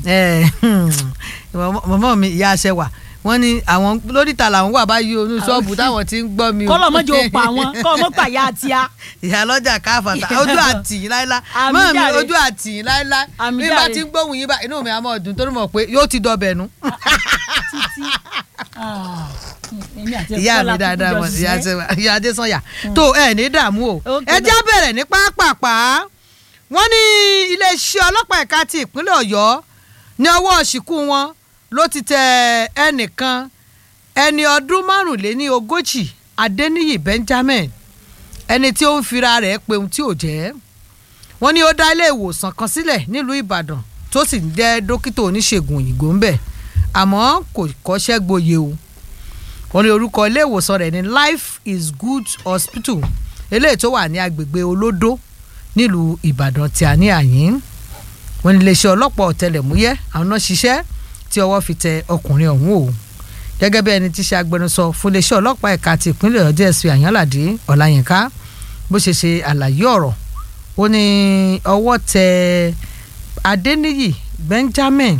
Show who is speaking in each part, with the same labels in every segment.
Speaker 1: ẹ mọ̀mọ́ mi ìyá aṣẹ́wà wọ́n ní àwọn lóríta làwọn wà báyìí onú ṣọ́ọ̀bù táwọn ti ń gbọ́ mi o.
Speaker 2: kọ́lọ̀ mọ́jọ pa wọn kọ́lọ̀ mọ́ pàyà àti a.
Speaker 1: ìyá lọ́jà káfàtà ojú àtìyìn láíláí
Speaker 2: Àmì
Speaker 1: mọ́ mi
Speaker 2: jàre.
Speaker 1: ojú àtìyìn láíláí
Speaker 2: Àmì
Speaker 1: bí bá
Speaker 2: jàre.
Speaker 1: ti ń gbóhùn yín bá inú mi á mọ̀ ọdún torí mọ̀ pé yóò ti dọbẹ̀ nu.
Speaker 2: títí èmi àti
Speaker 1: ìyá
Speaker 2: Bọ́lá
Speaker 1: mi dáadáa
Speaker 2: kúkú jọ
Speaker 1: mọ̀ ìyá
Speaker 2: ṣiṣẹ́.
Speaker 1: Adésanya- ìyá adésanya tó ẹ ní dààmú o
Speaker 2: Ok,
Speaker 1: ẹ já bẹ̀rẹ̀ ní pápápá wọ́n ní iléeṣẹ́ ọlọ́pàá ẹ̀ka ti ìpínlẹ̀ ọ̀yọ́ ní ọwọ́ ṣìkú wọn ló ti tẹ ẹnìkan ẹni ọdún márùnléní ogójì adéníyì benjamin ẹni tí ó ń fira rẹ̀ pe ohun tí ò jẹ́ wọ́n ní ó dá ilé ìwòsàn kan sílẹ̀ nílùú ìbàdàn tó sì ń jẹ́ dókítà oníṣègùn òyìnbó ń bẹ̀ àmọ́ kò kọ́ṣẹ́ gboyè o wọ́n ní orúkọ ilé ìwòsàn rẹ̀ ní life is good hospital eléyìí tó wà ní agbègbè olódó nílùú ìbàdàn tí a ní àyín wọ́n ní iléeṣẹ́ ọlọ́pàá ọ̀tẹlẹ̀múyẹ́ àwọn náà ṣiṣẹ́ tí ọwọ́ fi tẹ ọkùnrin ọ̀hún o gẹ́gẹ́ bí ẹni tí ṣe agbẹnusọ fún iléeṣẹ́ ọlọ́pàá ẹ̀ka ti ìpínlẹ̀ ọ̀yọ́ dsp àyànládé ọláyínká bó ṣe ṣe àlàyé ọ̀rọ̀ ó ní ọwọ́ tẹ adéníyì benjamin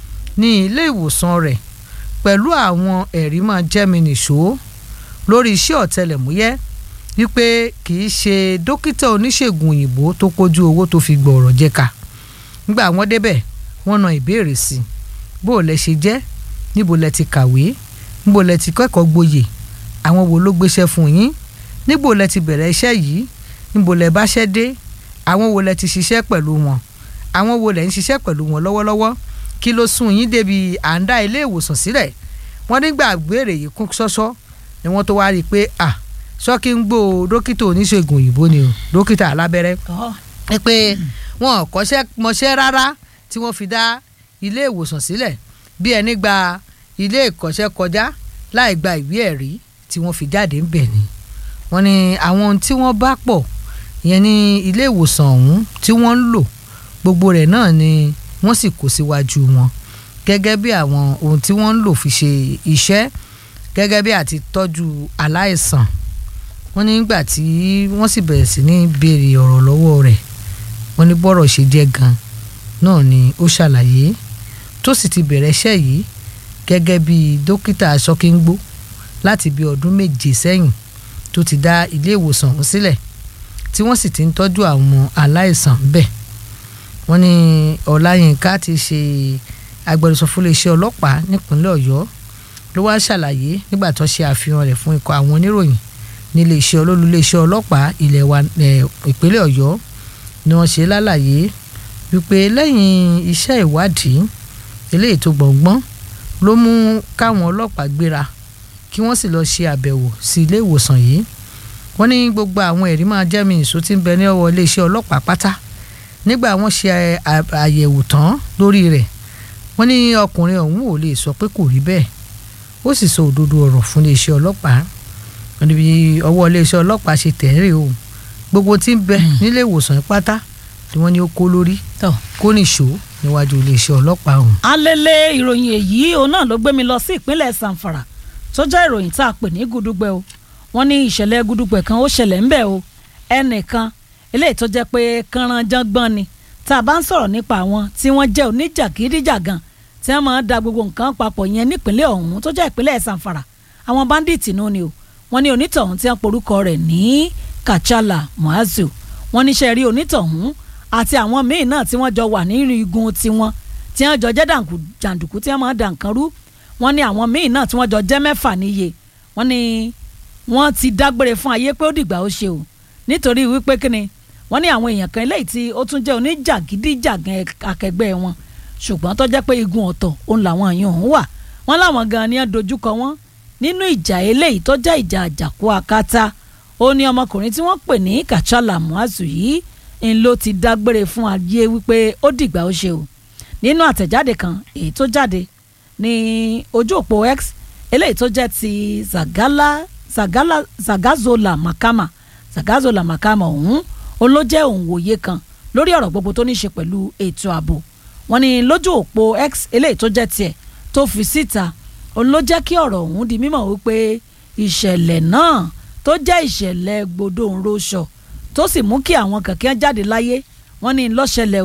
Speaker 1: ní ilé ìwòsàn rẹ̀ pẹ̀lú àwọn ẹ̀rí máa jẹ́mi nìṣó lórí iṣẹ́ ọ̀tẹlẹ̀múyẹ́ wípé kì í ṣe dókítà oníṣègùn òyìnbó tó kójú owó tó fi gbọ̀ọ̀rọ̀ jẹ́ka nígbà wọ́n débẹ̀ wọ́n na ìbéèrè sí i bó o lẹ ṣe jẹ́ níbo lẹ ti kàwé níbo lẹ ti kẹ́kọ̀ọ́ gboyè àwọn wo ló gbéṣẹ́ fún yín níbo lẹ ti bẹ̀rẹ̀ iṣẹ́ yìí níbo lẹ báṣẹ́ dé àwọn wo lẹ ti ṣiṣẹ́ pẹ̀lú wọn àwọn wo lẹ ń ṣiṣẹ́ pẹ̀lú wọn lọ́wọ́lọ́wọ́ kí ló sún yín débi à ń dá ilé ìwòsàn sílẹ̀ wọ́n nígbà gbére yìí kún ṣọ́ṣọ́ ni wọ́n tó wá rí i pé à ṣọ́kí ń gbó dókítà oníṣègùn òyìnbó ni o dókítà alábẹ́rẹ́
Speaker 2: Ọ̀,
Speaker 1: ẹ pé wọn ò kọ́ṣẹ́ mọṣẹ́ rárá tí wọ́n fi dá ilé ìwòsàn sílẹ̀ bí ẹni gba ilé ìkọ́ṣẹ́ kọjá láì gba ìwé ẹ̀rí tí wọ́n fi jáde ń bẹ̀ ni wọ́n ní àwọn ohun tí wọ́n bá pọ̀ ìyẹn ní ilé ìwòsàn ọ̀hún tí wọ́n ń lò gbogbo rẹ̀ náà ni wọ́n sì kó síwájú wọn gẹ́gẹ́ bí àwọn ohun tí wọ́n ń lò fi ṣe iṣẹ́ gẹ́gẹ́ bí àti tọ́jú aláìsàn wọ́n nígbà tí wọ́n sì bẹ̀rẹ̀ sí ní béèrè ọ̀rọ̀ lọ́wọ́ rẹ̀ wọ́n ní bọ́rọ̀ ṣe jẹ́ gan náà ni ó ṣàlàyé tó sì ti bẹ̀rẹ̀ iṣẹ́ yìí gẹ́gẹ́ bí dókítà aṣọ́kíngbó láti bí ọdún méje sẹ́yìn tó ti dá ilé ìwòsàn ọ̀hún sílẹ̀ tí wọ́n sì ti ń tọ́jú àwọn aláìsàn bẹ́ẹ̀ wọ́n ní ọláyínká ti ṣe agbẹnusọ fún iléeṣẹ́ ọlọ́pàá nípínlẹ̀ ọ̀yọ́ ló wá ṣàlàyé nígbà tó ṣe àfihàn rẹ̀ fún ikọ̀ àwọn oníròyìn nílé iṣẹ́ olólù iléeṣẹ́ ọlọ́pàá ilẹ̀ wa eh, ìpínlẹ̀ ọ̀yọ́ ni wọ́n ṣe lálàyé wípé lẹ́yìn iṣẹ́ ìwádìí eléyìí tó gbọ̀ngbọ́n ló mú káwọn ọlọ́pàá gbéra kí wọ́n sì lọ́ọ́ ṣe àbẹ̀wò sí ilé ìwòsàn yìí wọ́n ní gbogbo àwọn ẹ̀rí máa jẹ́ mi ìṣó tí ń bẹ ní ọwọ́ iléeṣẹ́ ọlọ́pàá pátá nígbà wọ́n ṣe à- àyẹ̀wò tán lórí rẹ̀ wọ́n ní ọkùnrin ọ̀hún ò lè sọ pé kò rí bẹ́ẹ̀ ó sì sọ òdodo ọ̀rọ̀ fún iléeṣẹ́ ọlọ́pàá wọ́n ní bí ọwọ́ iléeṣẹ́ ọlọ́pàá ṣe tẹ̀rẹ̀ o gbogbo tí ń bẹ nílé ìwòsàn yìí pátá ni wọ́n ní ó kó lórí
Speaker 2: tọ̀.
Speaker 1: kó nìṣó níwájú iléeṣẹ́ ọlọ́pàá ọ̀hún.
Speaker 2: alele ìròyìn èyí òun náà ló gbé mi lọ sí ìpínlẹ̀ sanfara tó jẹ́ ìròyìn tá a pè ní gudugbẹ o wọ́n ní ìṣẹ̀lẹ̀ gudugbẹ kan ó ṣẹlẹ̀ ńbẹ̀ o ẹnìkan eléyìí tó jẹ́ pé kànránjàngbọ̀n ni tá a bá ń sọ̀rọ̀ nípa àwọn tí wọ́n jẹ́ oníjàgídíjàgan tí wọ́n máa ń da gbogbo nǹkan papọ̀ yẹn nípínlẹ̀ ọ̀hún tó jẹ́ ìpínlẹ̀ sanfara àwọn bandits nù ni o wọ́n ní onítọ̀hún tí wọ́n porúkọ rẹ̀ ní kachala muazu wọ́n níṣẹ́ rí onítọ̀hún àti àwọn míín náà tí wọ́n jọ wà nínú igun tiwọn tí wọ́n jọ jẹ́ dànkù jàǹdùkú tí wọ́n máa dà nǹkan rú wọ́n ní àwọn míín náà tí wọ́n jọ jẹ́ mẹ́fà níye wọ́n ní wọ́n ti dágbére fún ayé pé ó dìgbà ó ṣe o nítorí wípé kíni wọ́n ní àwọn èèyàn kan eléyìí tí ó tún jẹ́ oníjàgídíjàgan akẹgbẹ́ wọn ṣùgbọ́n tó jẹ́ pé igun ọ̀tọ̀ òun làwọn èèyàn ọ̀hún wà wọ́n láwọn gan ni wọ́n dojúkọ wọn nínú ìjà eléyìí tó jẹ́ ìjà àjàkú akátá ó ní ọmọkùnrin tí wọ́n pè ní kachala muazu yìí ń ló ti dágbére fún ayé wípé ó dìgbà ó ṣe o nínú àtẹ̀jáde kan èyí tó jáde ní ojú òpó x eléyìí tó jẹ́ ti zagala zagala zagazola makama zagazola makama ọ̀hún ó ló jẹ́ òǹwòye kan lórí ọ̀rọ̀ gbogbo tó ní í ṣe pẹ̀lú ètò ààbò wọ́n ní lójú òpó x eléyìí tó jẹ́ tiẹ̀ tó fi síta òun ló jẹ́ kí ọ̀rọ̀ ọ̀hún di mímọ̀ wípé ìṣẹ̀lẹ̀ náà tó jẹ́ ìṣẹ̀lẹ̀ gbòdòǹroṣọ̀ tó sì mú kí àwọn kẹ̀kẹ́ jáde láyé wọ́n ní lọ́ṣẹlẹ̀ o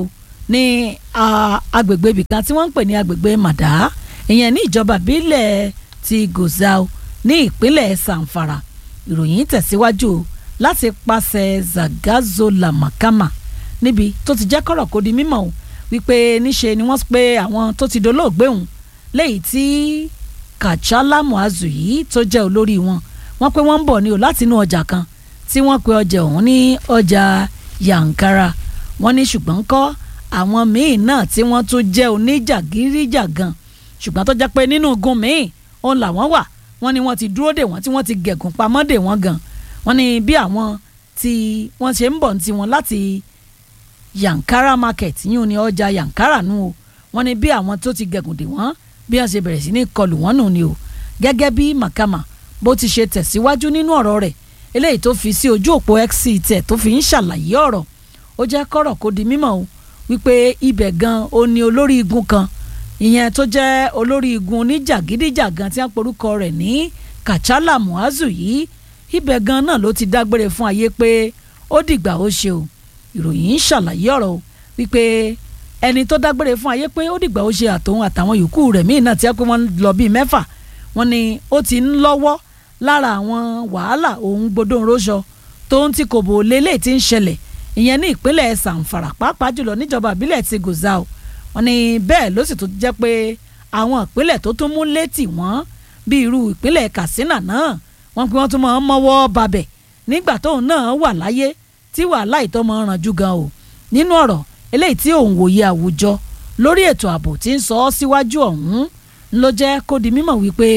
Speaker 2: ní ah, agbègbè ibìkan tí wọ́n ń pè ní agbègbè màdá ìyẹn ní ìjọba ìbílẹ̀ ti gozao ní ìpínlẹ̀ sanfara ìròyìn tẹ̀síwájú o láti pàṣẹ zagazola makama níbi tó ti jẹ́ kọ́rọ̀ kó di mímọ̀ o wípé níṣe ni wọ́n pe àwọn tó ti dolóògbé òun léyìí tí kàchálà muazu yìí tó jẹ́ olórí wọn wọ́n pé wọ́n ń bọ̀ ní o láti inú ọjà kan tí wọ́n pe ọjà ọ̀hún ní ọjà yankara wọ́n ní ṣùgbọ́n kọ́ àwọn míì náà tí wọ́n tún jẹ́ oníjàgíríjàgan ṣùgbọ́n tó jẹ́ pé nínú igun míì òun làwọn wà wọ́n ní wọ́n ti dúró dè wọ́n tí wọ́n ti gẹ̀gùn pamọ́ dè wọ́n gan wọ́n ní bí àwọn tí wọ́n ṣe ń bọ̀ ní tiwọn láti yankara market yìí ní ọjà yankara nù o wọ́n ní bí àwọn tó ti gẹ̀gùn dè wọ́n bí wọ́n ṣe bẹ̀rẹ̀ sí ní kọlù wọ́n nù ni o gẹ́gẹ́ bí makama bó ti ṣe tẹ̀síwájú nínú ọ̀rọ̀ rẹ̀ eléyìí tó fi sí ojú òpó x tẹ̀ tó fi ń ṣàlàyé ọ̀rọ̀ ó jẹ́ kọ́rọ̀ kó di mímọ̀ o wípé ibẹ̀ gan o ní olórí igun kan ìyẹn tó jẹ́ olórí igun oníjàgídíjàgan tí wọ́n porúkọ rẹ̀ ní kàchálà muazu yìí ibẹ̀ gan náà ló ti dágbére fún ayé pé ó dìgbà ó ṣe o ìròyìn ń ṣàlàyé ọ̀rọ̀ o wípé ẹni tó dágbére fún ayé pé ó dìgbà ó ṣe àtòun àtàwọn yòókù rẹ̀ míì náà tí wọ́n pé wọ́n lọ bíi mẹ́fà wọ́n ní ó ti ń lọ́wọ́ lára àwọn wàhálà òun gbọdọ̀ rọ́ṣọ tó ń tí kò bò lélẹ̀ tí ń ṣẹlẹ̀ ìyẹn ní ìpínlẹ̀ sàǹfàrà pàápàá jùlọ níjọba ìbílẹ̀ ti gòzà o wọ́n ní bẹ́ẹ̀ ló sì tún jẹ́ pé àwọn ìpínlẹ̀ tó tún mú létí wọ́n bí irú ìpínlẹ̀ katsina náà wọ́n pé wọ́n tún máa ń mọ́wọ́ babẹ̀ nígbà tóun náà wà láyé tí wàhálà ìtọ́ máa ń ranjú gan o nínú ọ̀rọ̀ eléyìí tí òun wòye àwùjọ lórí ètò ààbò tí ń sọ ọ́ síwájú ọ̀hún ló jẹ́ kó di mímọ̀ wípé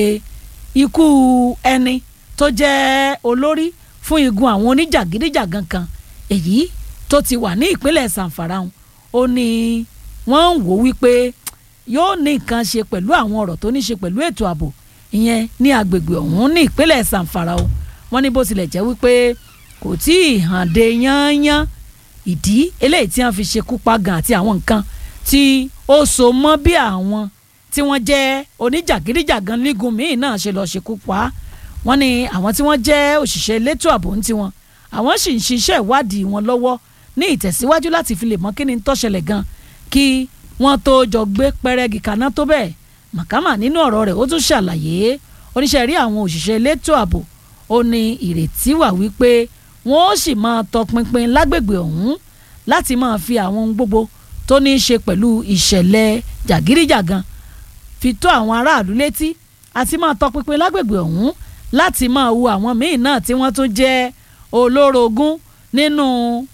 Speaker 2: ikú ẹni tó jẹ́ olórí fún igun àwọn oníjàgídíjàgan kan èyí tó ti wà ní ìpínlẹ̀ sanfara ó ní wọ́n ń wò wípé yóò ní nǹkan ṣe pẹ̀lú àwọn ọ̀rọ̀ tó ní ṣe pẹ̀lú ètò ààbò ìyẹn ní agbègbè ọ̀hún ní ìpínlẹ̀ sanfara o wọ́n ní bó tilẹ̀ jẹ́ wípé kò tí ì hàn dé yányán ìdí eléyìí tí wọ́n fi ṣekú pa gan àti àwọn nǹkan tí ó so mọ́ bí àwọn tí wọ́n jẹ́ oníjàgídíjàgan lígun míì náà ṣe lọ́ọ́ ṣekú pa á wọ́n ní àwọn tí wọ́n jẹ́ òṣìṣẹ́ elétò ààbò ń tiwọn àwọn sì ń ṣiṣẹ́ ìwádìí wọn lọ́wọ́ ní ìtẹ̀síwájú láti fi lè mọ kí ni tó ṣẹlẹ̀ gan kí wọ́n tó jọ gbé pẹ́rẹ́gì kaná tó bẹ́ẹ̀ màkàmà nínú ọ̀rọ̀ rẹ̀ ó tún ṣàlàyé oníṣẹ́ rí àwọn òṣìṣẹ́ elétò ààbò ó ní ìrètí wà wípé wọ́n ó sì máa tọpinpin lágbègbè ọ̀hún láti máa fi àwọn ohun gbogbo tó ní í ṣe pẹ̀lú ìṣẹ̀lẹ̀ jàgídíjàgan fi tó àwọn aráàlú létí àti máa tọpinpin lágbègbè ọ̀hún láti máa wo àwọn míì náà tí wọ́n tún jẹ́ olórogún nínú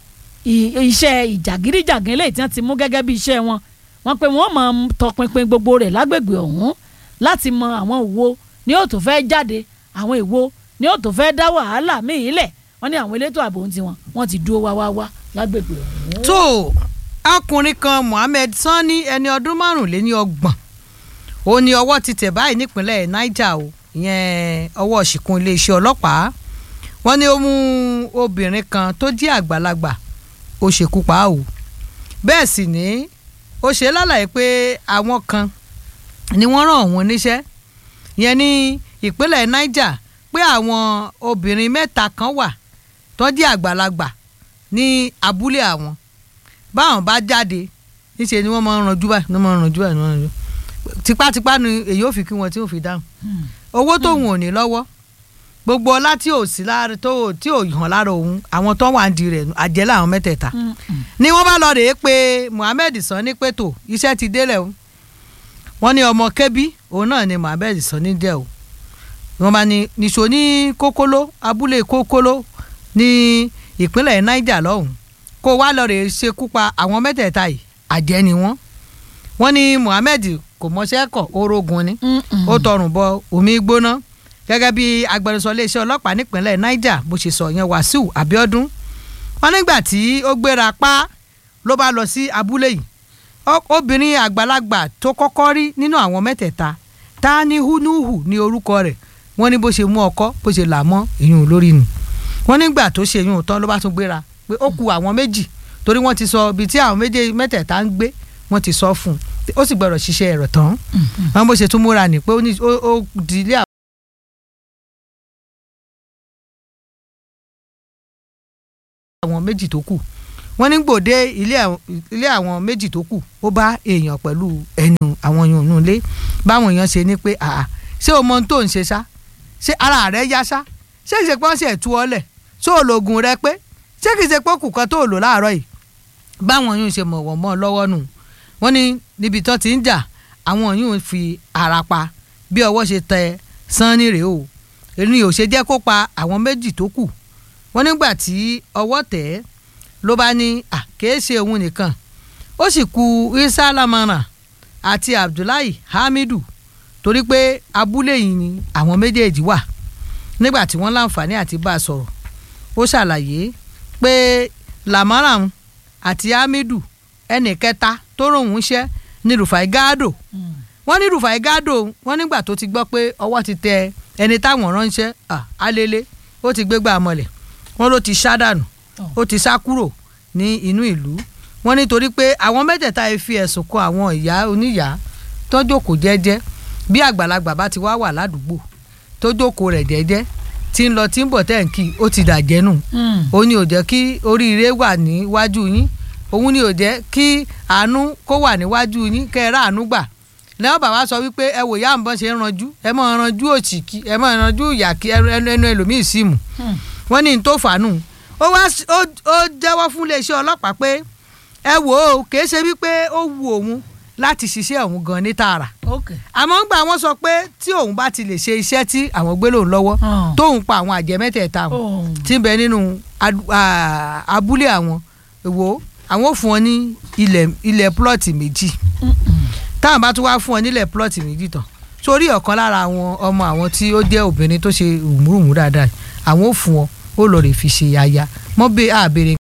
Speaker 2: iṣẹ́ ìjàgídíjàgan eléyìí tí wọ́n ti mú gẹ́gẹ́ bí iṣẹ́ wọn wọ́n pé wọ́n máa tọpinpin gbogbo rẹ̀ lágbègbè ọ̀hún láti mọ àwọn ìwo ni ó tó fẹ́ jáde àwọn ìwo ni ó tó fẹ́ dá wàhálà míì lẹ̀ wọ́n ní àwọn elétò ààbò ń tiwọn wọ́n ti dúró wá wá wá lágbègbè ọ̀hún.
Speaker 1: tó ọkùnrin kan Mohammed Sani ẹni ọdún márùnléní ọgbọ̀n ó ní ọwọ́ ti tẹ̀ báyìí nípínlẹ̀ Niger o ìyẹn ọwọ́ ṣìkún iléeṣẹ́ ọlọ́pàá wọ́n ní ó mú obìnrin kan tó jẹ́ àgbàlagbà ó ṣekú pa á o bẹ́ẹ̀ sì ni ó ṣe lálàyé pé àwọn kan ni wọ́n rán òun níṣẹ́ yẹn ní ìpínlẹ̀ Niger pé àwọn obìnrin mẹ́ta kan wà tó jẹ́ àgbàlagbà ní abúlé àwọn báwọn bá jáde níṣẹ́ ni wọ́n máa ń ranjú báyìí wọ́n máa ń ranjú báyìí wọ́n máa ń ranjú tipátipá ni èyí ò fi kí wọn tí ò fi dáhùn owó tóun ò ní lọ́wọ́ gbogbo ọlá tí ò sí lára tó tí ò hàn lára òun àwọn tó wà ń di rẹ̀ àjẹ́ làwọn mẹ́tẹ̀ẹ̀ta ni wọ́n bá lọ rèé pé Mohammed Sani pé tó iṣẹ́ ti délẹ̀ o wọ́n ní ọmọ kẹ́bí òun náà ni Mohammed Sani jẹ́ o wọ́n bá ní nìṣó ní kókóló abúlé kókóló ní ìpínlẹ̀ Niger lọ́hùn kó wá lọ rèé ṣekú pa àwọn mẹ́tẹ̀ẹ̀ta yìí àjẹ́ ni wọ́n wọ́n ní Mohammed kò mọṣẹ́ kọ̀ orogun ni ó tọrùn bọ omi gbóná gẹ́gẹ́ bí agbẹnusọ iléeṣẹ́ ọlọ́pàá nípínlẹ̀ Niger bó ṣe sọ yẹn Wàsíù Abíọ́dún wọn nígbà tí ó gbéra pa ló bá lọ sí abúlé yìí obìnrin àgbàlagbà tó kọ́kọ́ rí nínú àwọn mẹ́tẹ̀ẹ̀ta ta ni hunuhu ní orúkọ rẹ̀ wọ́n ní bó ṣe mú ọkọ́ bó ṣe là mọ́ ìyún lórí nù wọ́n nígbà tó ṣe ìyún tán ló bá tún gbéra pé ó ku àwọn méjì torí wọ́n ti sọ ibi tí àwọn méjì mẹ́tẹ̀ẹ̀ta ń gbé wọ́n ti sọ fún un ó sì gbọ́dọ̀ ṣiṣẹ́ ẹ̀rọ tán wọn bó ṣe tún múra ní pé ó di ilé àwọn méjì tó kù wọ́n ní gbòde ilé àwọn- ilé àwọn méjì tó kù ó bá èèyàn pẹ̀lú ẹnu àwọn èèyàn nù lé báwọn èèyàn ṣe ní pé àà ṣé o mọ ohun tó ń ṣe ṣá ṣé ara rẹ yá ṣá ṣé kìí ṣe pé wọ́n ṣe tú ọ lẹ̀ ṣé o lògùn rẹ pé ṣé kìí ṣe pé kù kan tó lò láàárọ̀ yìí báwọn yóò ṣe mọ̀ wọ́n mọ́ ọ lọ́wọ́ nù wọ́n ní níbi tán ti ń jà àwọn yóò fi ara pa bí ọwọ́ ṣe tẹ sanni rèé o èmi ò ṣe jẹ́ kó pa àwọn méjì tó kù wọ́n nígbà tí ọwọ́ tẹ̀ ẹ́ ló bá ní à kìí ṣe òun nìkan ó sì ku isa lamara àti abdullahi hamidu torí pé abúlé yìí ni àwọn méjèèjì wà nígbà tí wọ́n láǹfààní àti bá a sọ̀rọ̀ ó ṣàlàyé pé lamaram àti hamidu ẹnì kẹta tó ròhún iṣẹ́ ní rufai gado wọ́n ní rufai gado wọ́n nígbà tó ti gbọ́ pé ọwọ́ ti tẹ ẹni táwọn ránṣẹ́ à, alele ó ti gbégbá mọ́lẹ̀ wọ́n ló ti sá dànù ó ti sá kúrò ní inú ìlú wọ́n nítorí pé àwọn mẹ́tẹ̀ẹ̀ta yìí fi ẹ̀sùn kan àwọn ìyá oníyàá tó jókòó jẹ́jẹ́ bí àgbàlagbà bá ti wá wà ládùúgbò tó jókòó rẹ̀ jẹ́jẹ́ tí ń lọ tí ń bọ̀ tẹ́ǹkì ó ti dàjẹ́ nù ó ní ò jẹ́ kí oríire wà níwájú yín òun ni ò jẹ́ kí àánú kó wà níwájú yín kẹ́ ẹ ráàánú gbà lẹ́wọ̀n bàbá sọ wípé ẹ wò yá àǹbọ̀n ṣe ń ranjú ẹ mọ̀ ranjú òṣìkí ẹ mọ̀ ranjú ìyàkí ẹnu ẹnu ẹlòmíì sí mu wọ́n ní n tó fàánù ó wá s- ó ó jẹ́wọ́ fún iléeṣẹ́ ọlọ́pàá pé ẹ wò ó kìí ṣe wípé ó wu òun láti ṣiṣẹ́ òun gan ní tààrà
Speaker 2: ok
Speaker 1: àmọ́ ńgbà wọ́n sọ pé tí òun bá ti lè ṣe iṣẹ́ tí àwọn gbé lòun lọ́wọ́
Speaker 2: Hmm.
Speaker 1: tóun pa àwọn àjẹ́ mẹ́tẹ̀ẹ̀ta wọn
Speaker 2: Oh.
Speaker 1: tí ń bẹ nínú adu- à, abúlé àwọn èwo àwọn ò fún ọ ní ilẹ̀ ilẹ̀ plọ́ọ̀tì méjì táwọn bá tún wá fún ọ nílẹ̀ plọ́ọ̀tì méjì tán sórí ọ̀kan lára àwọn ọmọ àwọn tí ó jẹ́ obìnrin tó ṣe rùmùrùmù dáadáa àwọn ò fún ọ ó lọ rè fi ṣe aya mọ́ bẹ́ẹ̀ àbèrè